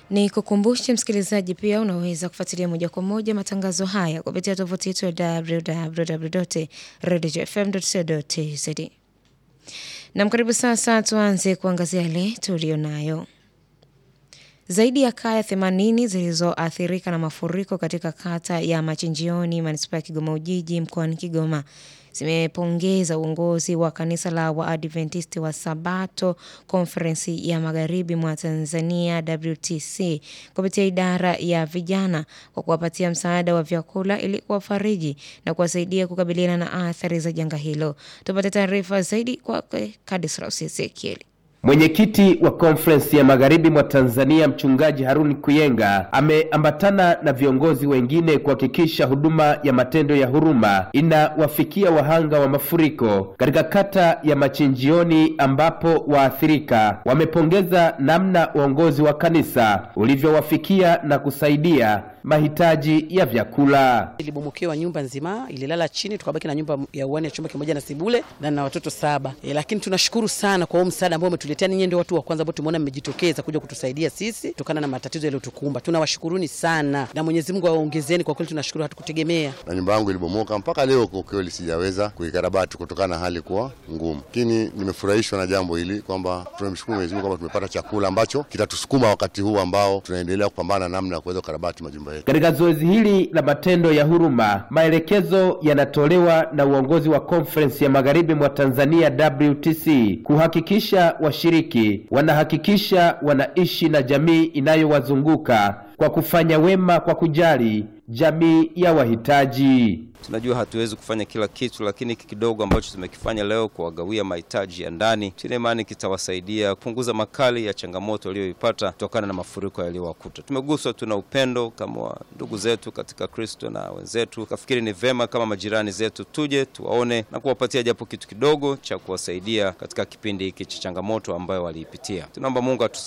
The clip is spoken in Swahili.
Ni kukumbushe msikilizaji, pia unaweza kufuatilia moja kwa moja matangazo haya kupitia tovuti yetu ya www.radiofm.co.tz. Nam, karibu sasa, tuanze kuangazia yale tuliyo nayo. Zaidi ya kaya 80 zilizoathirika na mafuriko katika kata ya Machinjioni, manispaa ya Kigoma Ujiji, mkoani Kigoma zimepongeza uongozi wa kanisa la Waadventisti wa Sabato konferensi ya magharibi mwa Tanzania WTC kupitia idara ya vijana kwa kuwapatia msaada wa vyakula ili kuwafariji na kuwasaidia kukabiliana na athari za janga hilo. Tupate taarifa zaidi kwa Kadisraus Ezekieli. Mwenyekiti wa konferensi ya magharibi mwa Tanzania mchungaji Haruni Kuyenga ameambatana na viongozi wengine kuhakikisha huduma ya matendo ya huruma inawafikia wahanga wa mafuriko katika kata ya Machinjioni, ambapo waathirika wamepongeza namna uongozi wa kanisa ulivyowafikia na kusaidia mahitaji ya vyakula. Ilibomokewa nyumba nzima, ililala chini, tukabaki na nyumba ya uani ya chumba kimoja na sebule na na watoto saba. E, lakini tunashukuru sana kwa huo msaada ambao umetuletea. Ninyi ndio watu wa kwanza ambao tumeona mmejitokeza kuja kutusaidia sisi kutokana na matatizo yaliyotukumba. Tunawashukuruni sana na Mwenyezi Mungu awaongezeni. Kwa kweli tunashukuru, hatukutegemea. Na nyumba yangu ilibomoka mpaka leo, kwa kweli sijaweza kuikarabati kutokana na hali kuwa ngumu, lakini nimefurahishwa na jambo hili kwamba tunamshukuru Mwenyezi Mungu kwamba tumepata chakula ambacho kitatusukuma wakati huu ambao tunaendelea kupambana namna ya kuweza kukarabati majumba yetu. Katika zoezi hili la matendo ya huruma, maelekezo yanatolewa na uongozi wa konferensi ya magharibi mwa Tanzania WTC kuhakikisha washiriki wanahakikisha wanaishi na jamii inayowazunguka kwa kufanya wema kwa kujali jamii ya wahitaji. Tunajua hatuwezi kufanya kila kitu, lakini hiki kidogo ambacho tumekifanya leo kuwagawia mahitaji ya ndani, tuna imani kitawasaidia kupunguza makali ya changamoto waliyoipata kutokana na mafuriko yaliyowakuta. Tumeguswa, tuna upendo kama ndugu zetu katika Kristo na wenzetu, kafikiri ni vema kama majirani zetu tuje tuwaone na kuwapatia japo kitu kidogo cha kuwasaidia katika kipindi hiki cha changamoto ambayo waliipitia. Tunaomba Mungu